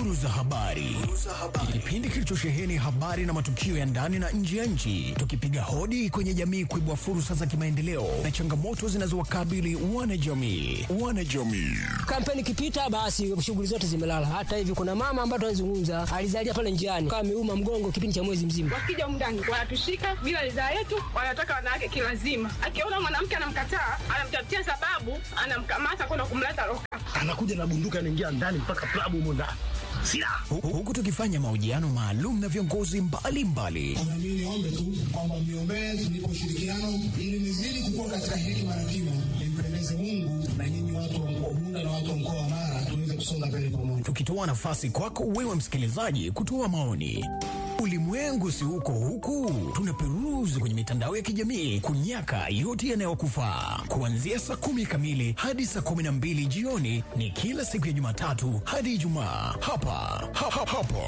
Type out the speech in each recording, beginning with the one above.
Duru za habari, kipindi kilichosheheni habari na matukio ya ndani na nje ya nchi, tukipiga hodi kwenye jamii kuibua fursa za kimaendeleo na changamoto zinazowakabili wanajamii. Wanajamii Kampeni ikipita basi shughuli zote zimelala. Hata hivi kuna mama ambaye tunazungumza alizalia pale njiani kama ameuma mgongo kipindi cha mwezi mzima. Wakija mndani wanatushika bila ridhaa yetu, wanataka wanawake kilazima. Akiona mwanamke anamkataa, anamtafutia sababu, anamkamata kwenda kumleta loka. anakuja na bunduki anaingia ndani mpaka klabu humo ndani silaha Hu- huku tukifanya mahojiano maalum na viongozi mbalimbali Na mimi niombe tu kwamba mniombee tunipe ushirikiano ili nizidi kukua katika hekima na kima, nimpendeze Mungu na nyinyi watu wa mkoa Bunda na watu wa mkoa wa Mara tuweze kusonga mbele pamoja. tukitoa nafasi kwako wewe msikilizaji kutoa maoni. Ulimwengu si huko huku, tunaperuzi kwenye mitandao ya kijamii kunyaka yote yanayokufaa. Kuanzia saa kumi kamili hadi saa kumi na mbili jioni ni kila siku ya Jumatatu hadi Ijumaa hapa ha, ha, hapo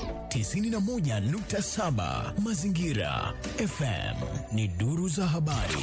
91.7 Mazingira FM ni duru za habari.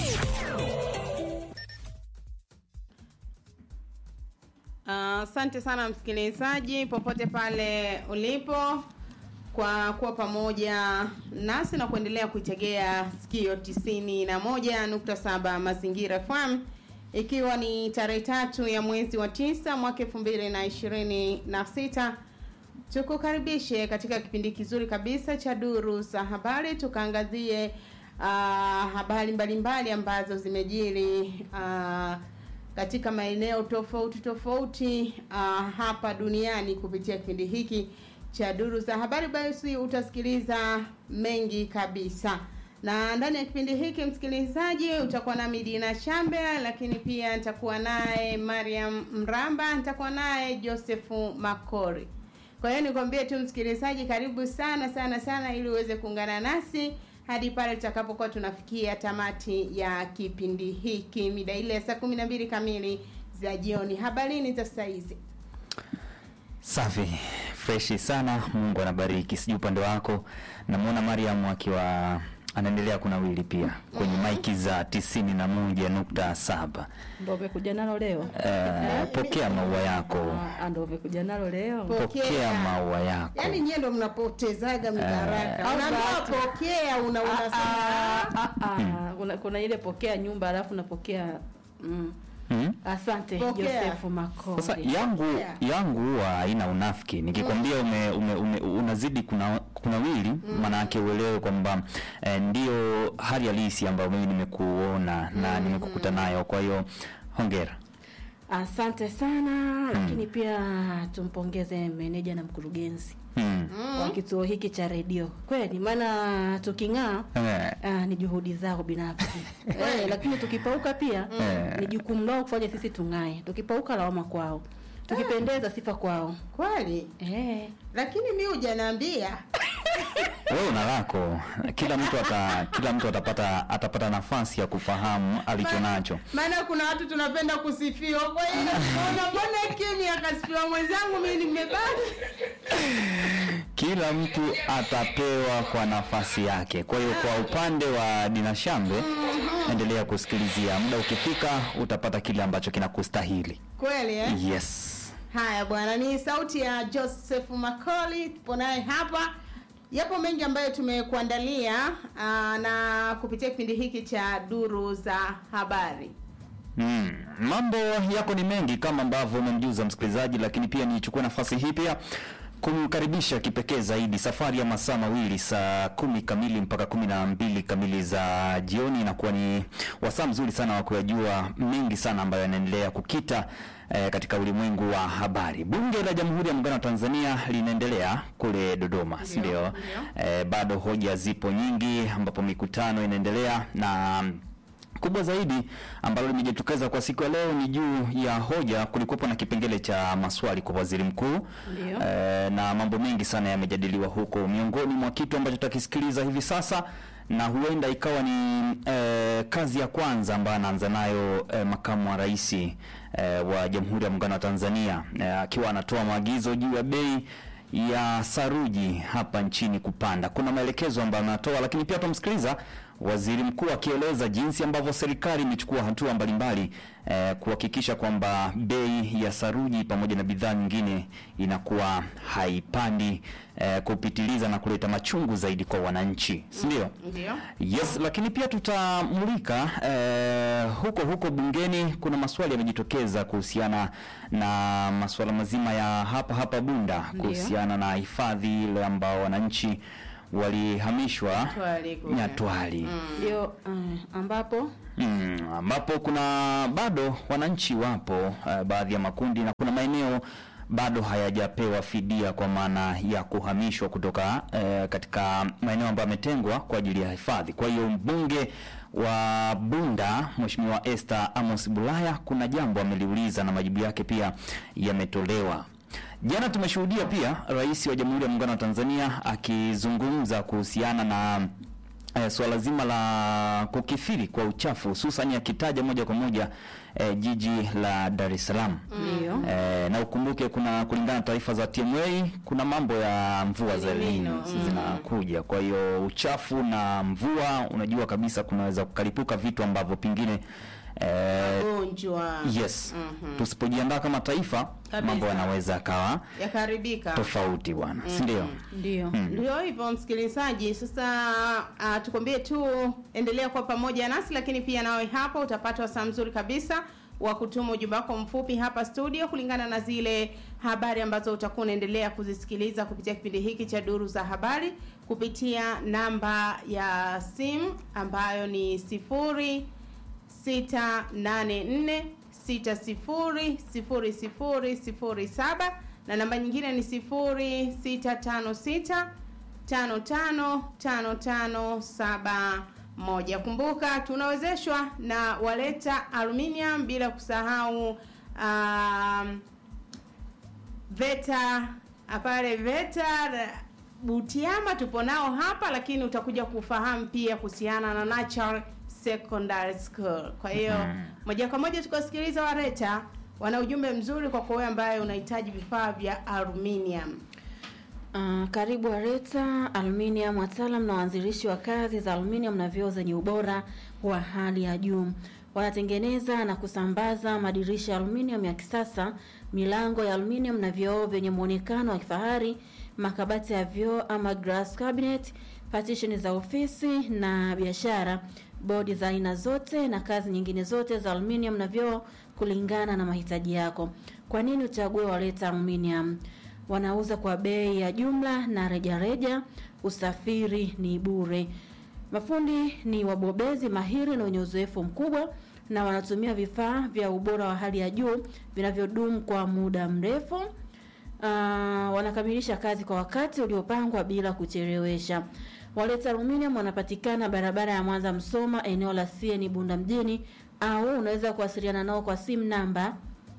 Asante sana msikilizaji, popote pale ulipo, kwa kuwa pamoja nasi na kuendelea kuitegea sikio tisini na moja nukta saba Mazingira FM, ikiwa ni tarehe tatu ya mwezi wa tisa mwaka elfu mbili na ishirini na sita tukukaribishe katika kipindi kizuri kabisa cha duru za habari tukaangazie uh, habari mbalimbali ambazo zimejiri uh, katika maeneo tofauti tofauti uh, hapa duniani kupitia kipindi hiki cha duru za habari basi utasikiliza mengi kabisa na ndani ya kipindi hiki msikilizaji utakuwa na midina shambe lakini pia nitakuwa naye mariam mramba nitakuwa naye josefu makori kwa hiyo nikwambie tu msikilizaji, karibu sana sana sana, ili uweze kuungana nasi hadi pale tutakapokuwa tunafikia tamati ya kipindi hiki mida ile ya saa kumi na mbili kamili za jioni. Habarini za saa hizi. Safi, freshi sana. Mungu anabariki. Sijui upande wako, namwona Mariam akiwa anaendelea kunawili pia kwenye maiki za tisini na moja nukta saba. Ndo umekuja nalo leo? Eh, pokea maua yako, Ah, ndo umekuja nalo leo? pokea maua yako. Yaani nyie ndo mnapotezaga mibaraka. Au Unaambiwa bahati. pokea, una unasema Ah, ah, kuna, kuna ile pokea nyumba alafu napokea mm. Mm? Asante Pokea. Josefu Makori. Sasa yangu Yeah. yangu huwa haina unafiki. Nikikwambia ume, ume, ume, unazidi kuna kunawili maana yake uelewe kwamba eh, ndio hali halisi ambayo mimi nimekuona na nimekukuta nayo. Kwa hiyo hongera. Asante sana lakini pia tumpongeze meneja na mkurugenzi Mm. wa kituo hiki cha redio kweli, maana tuking'aa Eh. Ah, ni juhudi zao binafsi eh, lakini tukipauka pia Eh. ni jukumu lao kufanya sisi tung'ae. Tukipauka lawama kwao, tukipendeza sifa kwao. kweli, Eh. lakini mi hujaniambia Wewe una lako. Kila mtu ata, kila mtu atapata atapata nafasi ya kufahamu alicho nacho. maana kuna watu tunapenda kusifiwa. Kwa hiyo mbona mbona kimya akasifiwa mwenzangu, mimi nimebaki Kila mtu atapewa kwa nafasi yake. Kwa hiyo kwa upande wa Dina Shambe, endelea kusikilizia. Muda ukifika utapata kile ambacho kinakustahili. kweli eh? Yes. Haya bwana, ni sauti ya Joseph Makoli, tupo naye hapa. Yapo mengi ambayo tumekuandalia aa, na kupitia kipindi hiki cha duru za habari. Mm. Mambo yako ni mengi kama ambavyo umemjuza msikilizaji, lakini pia nichukue nafasi hii pia kumkaribisha kipekee zaidi safari ya masaa mawili saa kumi kamili mpaka kumi na mbili kamili za jioni inakuwa ni wasaa mzuri sana wa kuyajua mengi sana ambayo yanaendelea kukita eh, katika ulimwengu wa habari. Bunge la Jamhuri ya Muungano wa Tanzania linaendelea kule Dodoma, si ndio? Eh, bado hoja zipo nyingi ambapo mikutano inaendelea na kubwa zaidi ambalo limejitokeza kwa siku ya leo ni juu ya hoja. Kulikuwepo na kipengele cha maswali kwa waziri mkuu Ndio. e, na mambo mengi sana yamejadiliwa huko. Miongoni mwa kitu ambacho tutakisikiliza hivi sasa na huenda ikawa ni e, kazi ya kwanza ambayo anaanza nayo e, makamu wa rais e, wa Jamhuri ya Muungano wa Tanzania e, akiwa anatoa maagizo juu ya bei ya saruji hapa nchini kupanda. Kuna maelekezo ambayo anatoa, lakini pia tumsikiliza waziri mkuu akieleza jinsi ambavyo serikali imechukua hatua mbalimbali eh, kuhakikisha kwamba bei ya saruji pamoja na bidhaa nyingine inakuwa haipandi eh, kupitiliza na kuleta machungu zaidi kwa wananchi, si ndio? Ndio. Yes, lakini pia tutamulika eh, huko huko bungeni. Kuna maswali yamejitokeza kuhusiana na masuala mazima ya hapa hapa Bunda Ndio. kuhusiana na hifadhi ile ambao wananchi walihamishwa Nyatwali kule. Nyatwali ndio eh, ambapo Mm, ambapo kuna bado wananchi wapo uh, baadhi ya makundi na kuna maeneo bado hayajapewa fidia kwa maana ya kuhamishwa kutoka uh, katika maeneo ambayo yametengwa kwa ajili ya hifadhi. Kwa hiyo mbunge wa Bunda Mheshimiwa Esther Amos Bulaya kuna jambo ameliuliza na majibu yake pia yametolewa. Jana tumeshuhudia pia Rais wa Jamhuri ya Muungano wa Tanzania akizungumza kuhusiana na eh, suala zima la kukithiri kwa uchafu hususan akitaja moja kwa moja eh, jiji la Dar es Salaam. ndio Eh, na ukumbuke kuna kulingana na taarifa za TMA kuna mambo ya mvua za El Nino zinakuja. Kwa hiyo uchafu na mvua, unajua kabisa kunaweza kukalipuka vitu ambavyo pengine eh, Gonjwa yes tusipojiandaa kama taifa Kabisa. mambo yanaweza yakawa yakaribika. tofauti bwana, si ndio? ndio Ndio hivyo msikilizaji, sasa uh, tukwambie tu endelea kwa pamoja nasi, lakini pia nawe hapa utapata wasaa mzuri kabisa wa kutuma ujumbe wako mfupi hapa studio kulingana na zile habari ambazo utakuwa unaendelea kuzisikiliza kupitia kipindi hiki cha Duru za Habari kupitia namba ya simu ambayo ni sifuri 684600007 na namba nyingine ni 0656555571. Kumbuka tunawezeshwa na Waleta Aluminium bila kusahau um, VETA pale VETA Butiama tupo nao hapa, lakini utakuja kufahamu pia kuhusiana na Natural Secondary School. Kwa hiyo moja kwa moja tukasikiliza Wareta wana ujumbe mzuri kwa kwa wewe ambaye unahitaji vifaa vya aluminium. Uh, karibu Areta Aluminium, wataalam na waanzilishi wa kazi za aluminium na vioo zenye ubora wa hali ya juu. Wanatengeneza na kusambaza madirisha ya aluminium ya kisasa, milango ya aluminium na vioo vyenye muonekano wa kifahari, makabati ya vioo ama glass cabinet, partition za ofisi na biashara, bodi za aina zote na kazi nyingine zote za aluminium na vioo kulingana na mahitaji yako. Kwa nini uchague Waleta Aluminium? Wanauza kwa bei ya jumla na rejareja reja, usafiri ni bure. Mafundi ni wabobezi mahiri na wenye uzoefu mkubwa na wanatumia vifaa vya ubora wa hali ya juu vinavyodumu kwa muda mrefu. Uh, wanakamilisha kazi kwa wakati uliopangwa bila kuchelewesha. Waleta Aluminium wanapatikana barabara ya Mwanza Msoma, eneo la CN Bunda mjini, au unaweza kuwasiliana nao kwa simu namba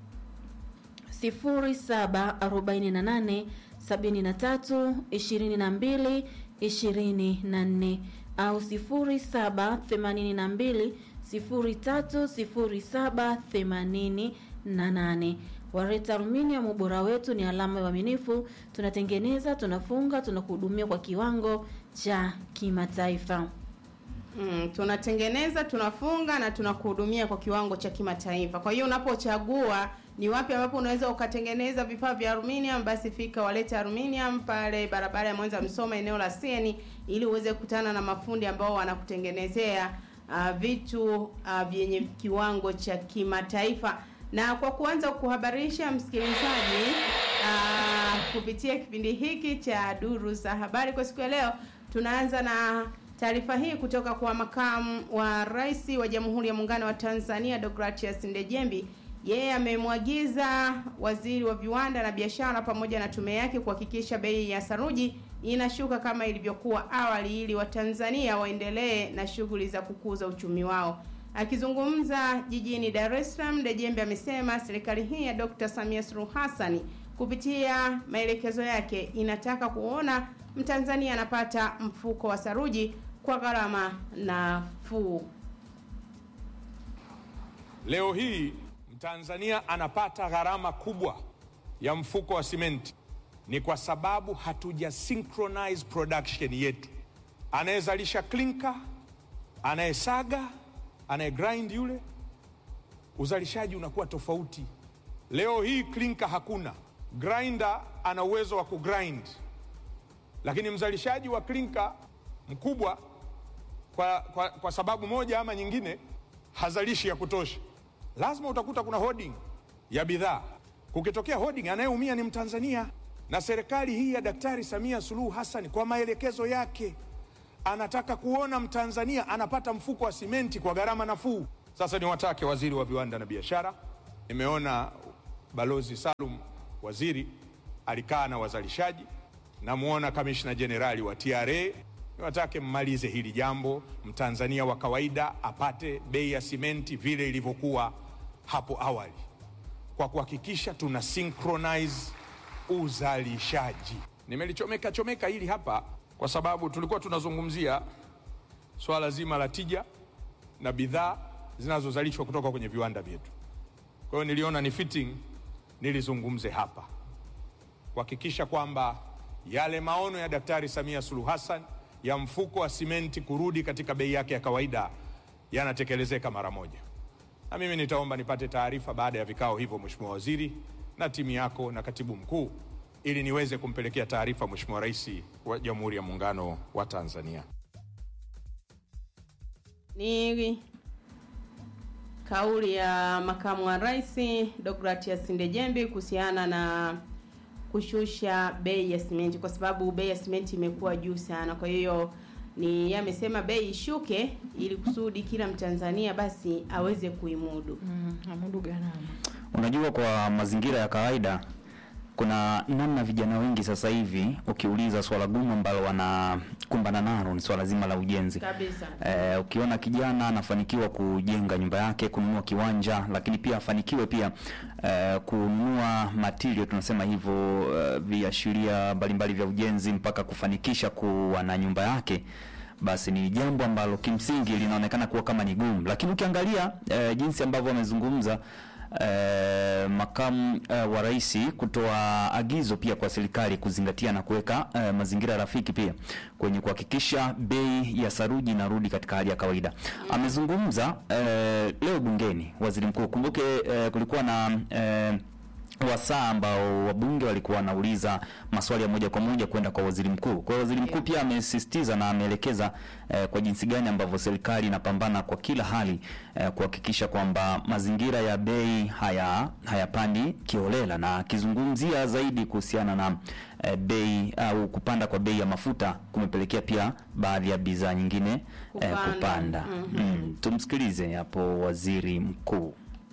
0748 73 22 24 au 0782 0307 88. Wareta Aluminium, ubora wetu ni alama ya uaminifu. Tunatengeneza, tunafunga, tunakuhudumia kwa kiwango cha kimataifa. Mm, tunatengeneza, tunafunga na tunakuhudumia kwa kiwango cha kimataifa. Kwa hiyo unapochagua ni wapi ambapo unaweza ukatengeneza vifaa vya aluminium, basi fika Waleta Aluminium pale barabara ya Mwanza Msoma, eneo la Sieni, ili uweze kukutana na mafundi ambao wanakutengenezea uh, vitu uh, vyenye kiwango cha kimataifa. Na kwa kuanza kuhabarisha msikilizaji uh, kupitia kipindi hiki cha Duru za Habari kwa siku ya leo, tunaanza na taarifa hii kutoka kwa makamu wa rais wa Jamhuri ya Muungano wa Tanzania Deogratias Ndejembi. Yeye amemwagiza waziri wa viwanda na biashara pamoja na tume yake kuhakikisha bei ya saruji inashuka kama ilivyokuwa awali ili Watanzania waendelee na shughuli za kukuza uchumi wao. Akizungumza jijini Dar es Salaam, Ndejembe amesema serikali hii ya Dr. Samia Suluhu Hassan kupitia maelekezo yake inataka kuona Mtanzania anapata mfuko wa saruji kwa gharama nafuu. Leo hii Mtanzania anapata gharama kubwa ya mfuko wa simenti, ni kwa sababu hatuja synchronize production yetu. Anayezalisha klinka anayesaga, anayegrind yule, uzalishaji unakuwa tofauti. Leo hii klinka hakuna, grinder ana uwezo wa kugrind, lakini mzalishaji wa klinka mkubwa kwa, kwa, kwa sababu moja ama nyingine hazalishi ya kutosha. Lazima utakuta kuna hoarding ya bidhaa. Kukitokea hoarding, anayeumia ni Mtanzania. Na serikali hii ya Daktari Samia Suluhu Hassan kwa maelekezo yake anataka kuona Mtanzania anapata mfuko wa simenti kwa gharama nafuu. Sasa niwatake waziri wa viwanda na biashara, nimeona Balozi Salum waziri alikaa na wazalishaji, namuona kamishna jenerali wa TRA. Niwatake mmalize hili jambo, mtanzania wa kawaida apate bei ya simenti vile ilivyokuwa hapo awali, kwa kuhakikisha tuna synchronize uzalishaji. Nimelichomeka chomeka hili hapa kwa sababu tulikuwa tunazungumzia swala zima la tija na bidhaa zinazozalishwa kutoka kwenye viwanda vyetu. Kwa hiyo niliona ni fitting nilizungumze hapa kuhakikisha kwamba yale maono ya Daktari Samia Suluhu Hassan ya mfuko wa simenti kurudi katika bei yake ya kawaida yanatekelezeka mara moja. Na mimi nitaomba nipate taarifa baada ya vikao hivyo, Mheshimiwa Waziri na timu yako na Katibu Mkuu, ili niweze kumpelekea taarifa Mheshimiwa Rais wa Jamhuri ya Muungano wa Tanzania. Ni kauli ya makamu wa rais Deogratias Ndejembi kuhusiana na kushusha bei ya simenti, kwa sababu bei ya simenti imekuwa juu sana. Kwa hiyo ni yeye amesema bei ishuke ili kusudi kila Mtanzania basi aweze kuimudu. Mm, amudu gharama. Unajua, kwa mazingira ya kawaida kuna namna vijana wengi sasa hivi ukiuliza swala gumu ambalo wanakumbana nalo ni swala zima la ujenzi. Kabisa. Eh, ukiona kijana anafanikiwa kujenga nyumba yake, kununua kiwanja, lakini pia afanikiwe pia eh, kununua material tunasema hivyo, eh, viashiria mbalimbali vya ujenzi mpaka kufanikisha kuwa na nyumba yake basi ni jambo ambalo kimsingi linaonekana kuwa kama ni gumu, lakini ukiangalia eh, jinsi ambavyo amezungumza eh, makamu eh, wa rais kutoa agizo pia kwa serikali kuzingatia na kuweka eh, mazingira rafiki pia kwenye kuhakikisha bei ya saruji inarudi katika hali ya kawaida. Amezungumza eh, leo bungeni waziri mkuu. Kumbuke eh, kulikuwa na eh, wasaa ambao wabunge walikuwa wanauliza maswali ya moja kwa moja kwenda kwa waziri mkuu. Kwa hiyo waziri mkuu pia amesisitiza na ameelekeza eh, kwa jinsi gani ambavyo serikali inapambana kwa kila hali eh, kuhakikisha kwamba mazingira ya bei haya hayapandi kiholela, na akizungumzia zaidi kuhusiana na eh, bei au kupanda kwa bei ya mafuta kumepelekea pia baadhi ya bidhaa nyingine eh, Kupanda. kupanda. Mhm. Mm, tumsikilize hapo waziri mkuu.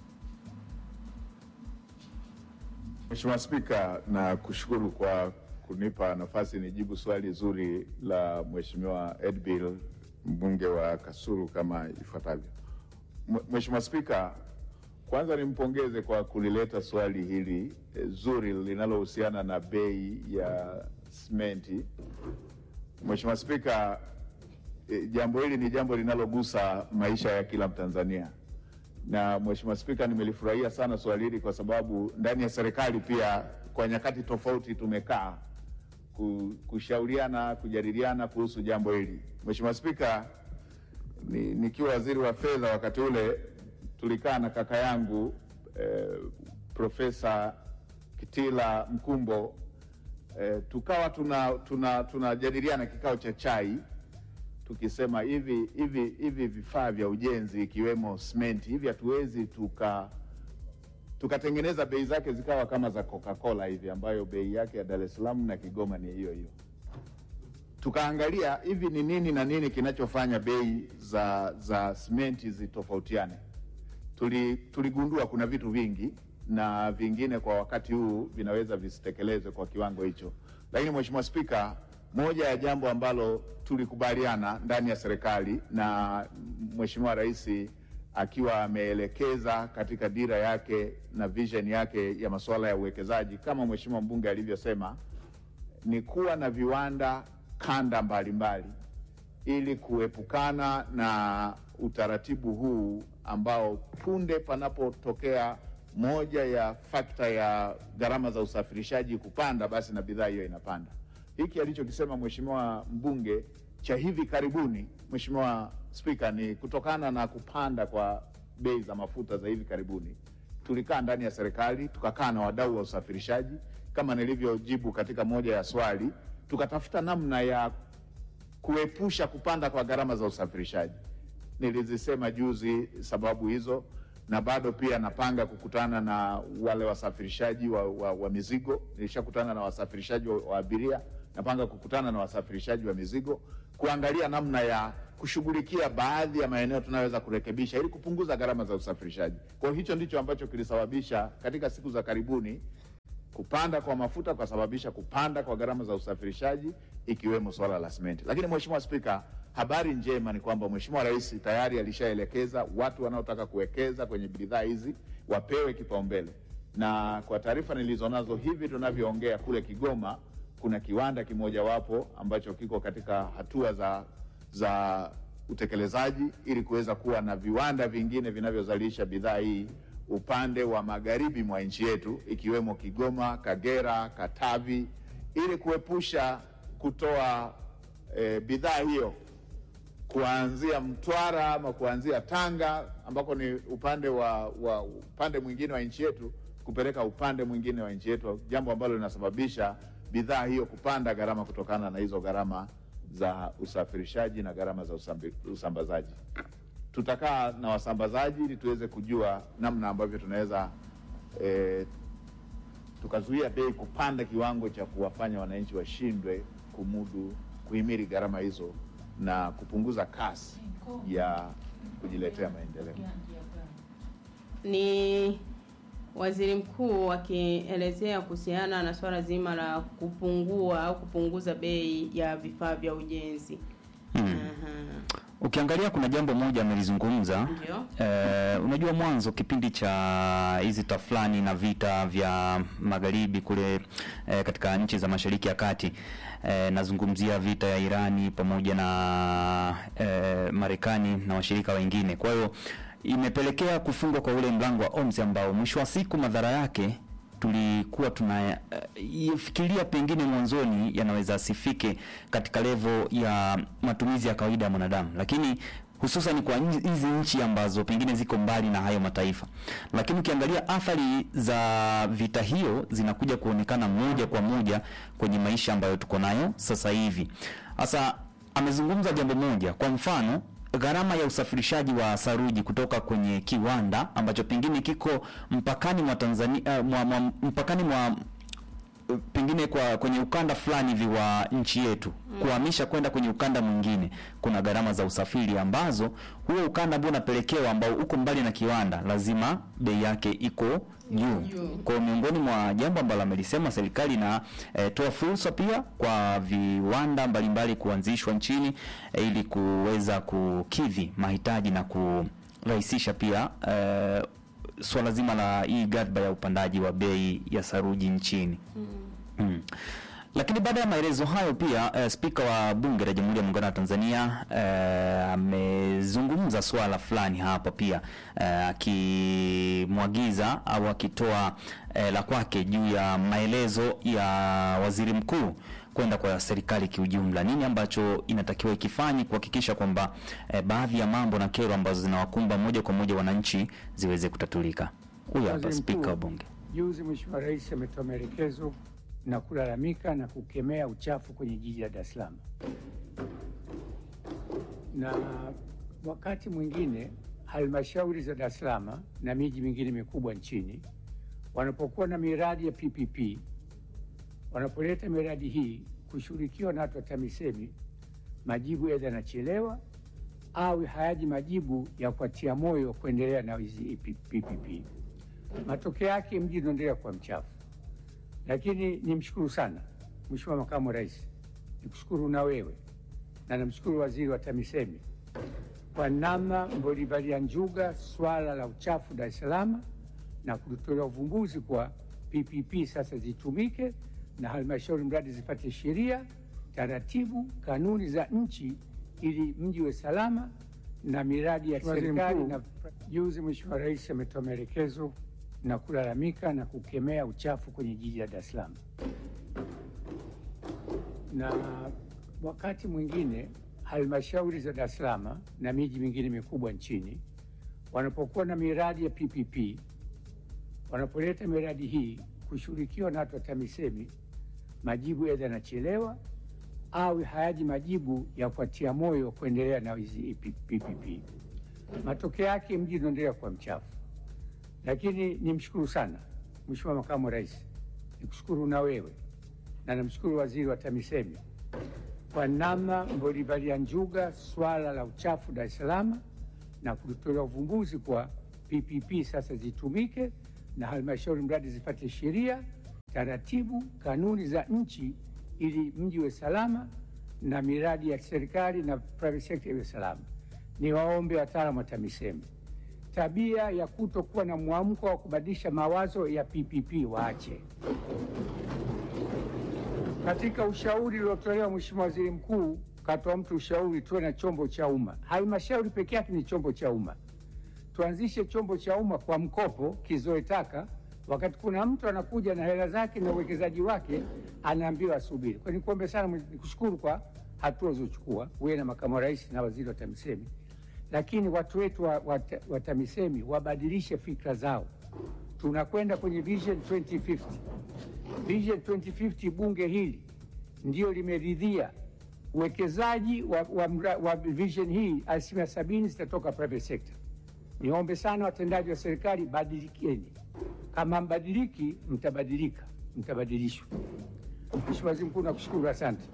Mheshimiwa Spika, na kushukuru kwa kunipa nafasi nijibu swali zuri la Mheshimiwa Edbil mbunge wa Kasulu kama ifuatavyo. Mh- Mheshimiwa Spika, kwanza nimpongeze kwa kulileta swali hili eh, zuri linalohusiana na bei ya simenti. Mheshimiwa Spika, eh, jambo hili ni jambo linalogusa maisha ya kila Mtanzania na Mheshimiwa Spika, nimelifurahia sana swali hili kwa sababu ndani ya serikali pia kwa nyakati tofauti tumekaa ku- kushauriana, kujadiliana kuhusu jambo hili. Mheshimiwa Spika, ni, nikiwa waziri wa fedha wakati ule tulikaa na kaka yangu eh, Profesa Kitila Mkumbo eh, tukawa tuna tuna tunajadiliana kikao cha chai tukisema hivi hivi hivi vifaa vya ujenzi ikiwemo simenti hivi hatuwezi tuka tukatengeneza bei zake zikawa kama za Coca-Cola hivi ambayo bei yake ya Dar es Salaam na Kigoma ni hiyo hiyo. Tukaangalia hivi ni nini na nini kinachofanya bei za za simenti zitofautiane. Tuli, tuligundua kuna vitu vingi na vingine kwa wakati huu vinaweza visitekelezwe kwa kiwango hicho, lakini Mheshimiwa Spika, moja ya jambo ambalo tulikubaliana ndani ya serikali na Mheshimiwa Rais akiwa ameelekeza katika dira yake na vision yake ya masuala ya uwekezaji kama Mheshimiwa mbunge alivyosema, ni kuwa na viwanda kanda mbalimbali ili kuepukana na utaratibu huu ambao punde panapotokea moja ya fakta ya gharama za usafirishaji kupanda, basi na bidhaa hiyo inapanda. Hiki alichokisema mheshimiwa mbunge cha hivi karibuni Mheshimiwa Spika, ni kutokana na kupanda kwa bei za mafuta za hivi karibuni. Tulikaa ndani ya serikali tukakaa na wadau wa usafirishaji kama nilivyojibu katika moja ya swali, tukatafuta namna ya kuepusha kupanda kwa gharama za usafirishaji. Nilizisema juzi sababu hizo, na bado pia napanga kukutana na wale wasafirishaji wa, wa, wa mizigo. Nilishakutana na wasafirishaji wa, wa abiria, napanga kukutana na wasafirishaji wa mizigo kuangalia namna ya kushughulikia baadhi ya maeneo tunayoweza kurekebisha ili kupunguza gharama za usafirishaji. Kwa hiyo hicho ndicho ambacho kilisababisha katika siku za karibuni kupanda kwa mafuta kusababisha kupanda kwa gharama za usafirishaji ikiwemo swala la simenti. Lakini Mheshimiwa Spika, habari njema ni kwamba Mheshimiwa Rais tayari alishaelekeza watu wanaotaka kuwekeza kwenye bidhaa hizi wapewe kipaumbele, na kwa taarifa nilizonazo hivi tunavyoongea, kule Kigoma kuna kiwanda kimojawapo ambacho kiko katika hatua za, za utekelezaji ili kuweza kuwa na viwanda vingine vinavyozalisha bidhaa hii upande wa magharibi mwa nchi yetu ikiwemo Kigoma, Kagera, Katavi ili kuepusha kutoa e, bidhaa hiyo kuanzia Mtwara ama kuanzia Tanga ambako ni upande wa, wa upande mwingine wa nchi yetu kupeleka upande mwingine wa nchi yetu, jambo ambalo linasababisha bidhaa hiyo kupanda gharama kutokana na hizo gharama za usafirishaji na gharama za usambi, usambazaji. Tutakaa na wasambazaji ili tuweze kujua namna ambavyo tunaweza e, tukazuia bei kupanda kiwango cha kuwafanya wananchi washindwe kumudu kuhimili gharama hizo na kupunguza kasi ya kujiletea maendeleo. Ni waziri mkuu akielezea kuhusiana na swala zima la kupungua au kupunguza bei ya vifaa vya ujenzi. Hmm. Ukiangalia kuna jambo moja amelizungumza. Ndio. Eh, unajua mwanzo kipindi cha hizi tafulani na vita vya magharibi kule eh, katika nchi za Mashariki ya Kati eh, nazungumzia vita ya Irani pamoja na eh, Marekani na washirika wengine. Kwa hiyo imepelekea kufungwa kwa ule mlango wa OMS ambao mwisho wa siku madhara yake tulikuwa tunafikiria pengine mwanzoni yanaweza asifike katika levo ya matumizi ya kawaida ya mwanadamu, lakini hususan kwa nchi- hizi nchi ambazo pengine ziko mbali na hayo mataifa. Lakini ukiangalia athari za vita hiyo zinakuja kuonekana moja kwa moja kwenye maisha ambayo tuko nayo sasa hivi. Sasa amezungumza jambo moja, kwa mfano gharama ya usafirishaji wa saruji kutoka kwenye kiwanda ambacho pengine kiko mpakani mwa Tanzania uh, mwa, mwa, mpakani mwa uh, pengine kwa kwenye ukanda fulani hivi wa nchi yetu kuhamisha kwenda kwenye ukanda mwingine, kuna gharama za usafiri ambazo huo ukanda ambao unapelekewa ambao uko mbali na kiwanda, lazima bei yake iko juu. Kwa hiyo miongoni mwa jambo ambalo amelisema serikali na eh, toa fursa pia kwa viwanda mbalimbali kuanzishwa nchini eh, ili kuweza kukidhi mahitaji na kurahisisha pia eh, swala zima la hii ghadhabu ya upandaji wa bei ya saruji nchini. Mm. Lakini baada ya maelezo hayo pia eh, spika wa bunge la Jamhuri ya Muungano wa Tanzania eh, amezungumza swala fulani hapa pia eh, akimwagiza au akitoa eh, la kwake juu ya maelezo ya waziri mkuu kwenda kwa serikali kiujumla, nini ambacho inatakiwa ikifanye kuhakikisha kwamba eh, baadhi ya mambo na kero ambazo zinawakumba moja kwa moja wananchi ziweze kutatulika. Huyu hapa Waziri spika Mkuu, wa bunge. Juzi Mheshimiwa Rais ametoa maelekezo na kulalamika na kukemea uchafu kwenye jiji la Dar es Salaam, na wakati mwingine halmashauri za Dar es Salaam na miji mingine mikubwa nchini wanapokuwa na miradi ya PPP, wanapoleta miradi hii kushughulikiwa na watu wa TAMISEMI, majibu aidha yanachelewa au hayaji majibu ya kuatia moyo kuendelea na hizi PPP. Matokeo yake mji unaendelea kuwa mchafu. Lakini nimshukuru sana Mheshimiwa Makamu wa Rais, nikushukuru na wewe na namshukuru Waziri wa TAMISEMI kwa namna mlivalia njuga swala la uchafu Dar es Salaam na kutolea uvumbuzi kwa PPP sasa zitumike na halmashauri mradi zipate sheria, taratibu, kanuni za nchi ili mji uwe salama na miradi ya Waziri serikali. Mkuu. Na juzi Mheshimiwa Rais ametoa maelekezo na kulalamika na kukemea uchafu kwenye jiji la Dar es Salaam, na wakati mwingine halmashauri za Dar es Salaam na miji mingine mikubwa nchini wanapokuwa na miradi ya PPP, wanapoleta miradi hii kushughulikiwa na watu wa TAMISEMI, majibu aidha yanachelewa au hayaji majibu ya kuatia moyo kuendelea na hizi PPP. Matokeo yake mji unaendelea kuwa mchafu. Lakini nimshukuru sana Mheshimiwa Makamu wa Rais, nikushukuru na wewe na namshukuru Waziri wa TAMISEMI kwa namna mlivalia njuga swala la uchafu Dar es Salaam na kulitolea uvumbuzi kwa PPP sasa zitumike na halmashauri mradi zipate sheria, taratibu, kanuni za nchi ili mji uwe salama na miradi ya serikali na private sector iwe salama. Ni waombe wataalamu wa TAMISEMI tabia ya kutokuwa na mwamko wa kubadilisha mawazo ya PPP waache. Katika ushauri uliotolewa Mheshimiwa Waziri Mkuu, katoa mtu ushauri tuwe na chombo cha umma. Halmashauri peke yake ni chombo cha umma. Tuanzishe chombo cha umma kwa mkopo kizoe taka, wakati kuna mtu anakuja na hela zake na uwekezaji wake anaambiwa asubiri. Kwa nikuombe sana, nikushukuru kwa hatua ulizochukua wewe na makamu wa rais na waziri wa TAMISEMI, lakini watu wetu wa, wa, wa TAMISEMI wabadilishe fikra zao. Tunakwenda kwenye Vision 2050. Vision 2050 bunge hili ndio limeridhia uwekezaji wa, wa, mra- wa vision hii, asilimia sabini zitatoka private sector. Niombe sana watendaji wa serikali, badilikeni. Kama mbadiliki, mtabadilika, mtabadilishwa. Mheshimiwa Waziri Mkuu, nakushukuru, asante.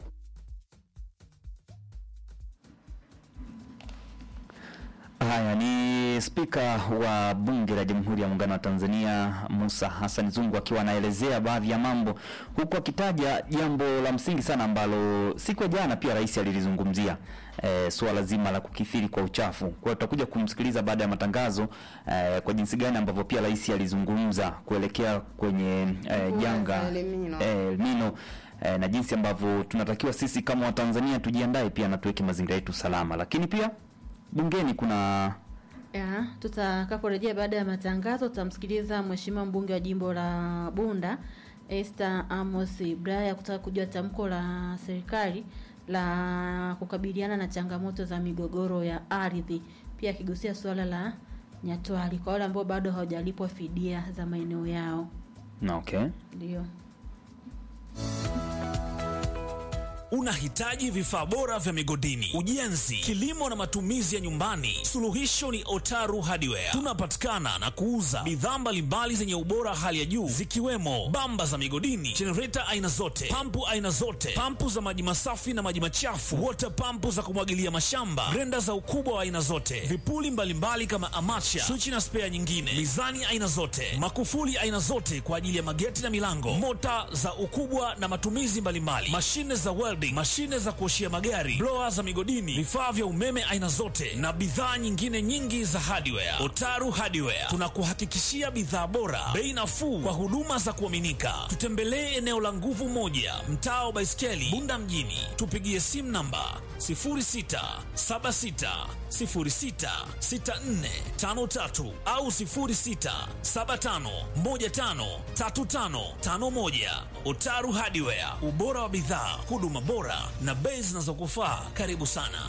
Haya ni spika wa bunge la Jamhuri ya Muungano wa Tanzania Musa Hassan Zungu akiwa anaelezea baadhi ya mambo huku akitaja jambo la msingi sana ambalo siku ya jana pia rais alilizungumzia e, suala zima la kukithiri kwa uchafu. Kwa hiyo tutakuja kumsikiliza baada ya matangazo e, kwa jinsi gani ambavyo pia rais alizungumza kuelekea kwenye e, Mvua janga za El Nino. e, El Nino e, na jinsi ambavyo tunatakiwa sisi kama Watanzania tujiandae pia na tuweke mazingira yetu salama, lakini pia bungeni kuna Ya, tutakaporejea baada ya matangazo tutamsikiliza mheshimiwa mbunge wa jimbo la Bunda Esther Amos Ibraya kutaka kujua tamko la serikali la kukabiliana na changamoto za migogoro ya ardhi, pia akigusia suala la Nyatwali kwa wale ambao bado hawajalipwa fidia za maeneo yao. na okay. Ndio. Unahitaji vifaa bora vya migodini, ujenzi, kilimo na matumizi ya nyumbani? Suluhisho ni Otaru Hardware. Tunapatikana na kuuza bidhaa mbalimbali zenye ubora hali ya juu zikiwemo bamba za migodini, jenereta aina zote, pampu aina zote, pampu za maji masafi na maji machafu, water pampu za kumwagilia mashamba, grenda za ukubwa wa aina zote, vipuli mbalimbali kama amacha, swichi na spea nyingine, mizani aina zote, makufuli aina zote kwa ajili ya mageti na milango, mota za ukubwa na matumizi mbalimbali, mashine za welding, mashine za kuoshia magari, blower za migodini, vifaa vya umeme aina zote na bidhaa nyingine nyingi za hardware. Otaru Hardware tunakuhakikishia bidhaa bora, bei nafuu kwa huduma za kuaminika. Tutembelee eneo la Nguvu Moja, mtaa wa Baiskeli, Bunda mjini. Tupigie simu namba 0676066453 au 0675153551. Otaru Hardware, ubora wa bidhaa, huduma bora na bei zinazokufaa. Karibu sana.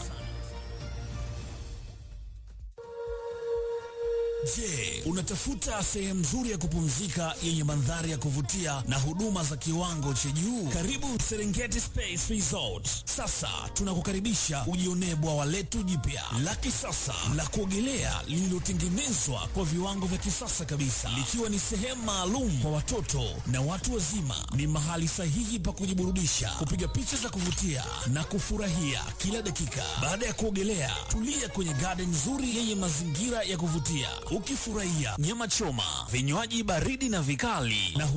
Je, unatafuta sehemu nzuri ya kupumzika yenye mandhari ya kuvutia na huduma za kiwango cha juu? Karibu Serengeti Space Resort. Sasa tunakukaribisha ujionee bwawa letu jipya la kisasa la kuogelea lililotengenezwa kwa viwango vya kisasa kabisa, likiwa ni sehemu maalum kwa watoto na watu wazima. Ni mahali sahihi pa kujiburudisha, kupiga picha za kuvutia na kufurahia kila dakika. Baada ya kuogelea, tulia kwenye garden nzuri yenye mazingira ya kuvutia, ukifurahia nyama choma, vinywaji baridi na vikali na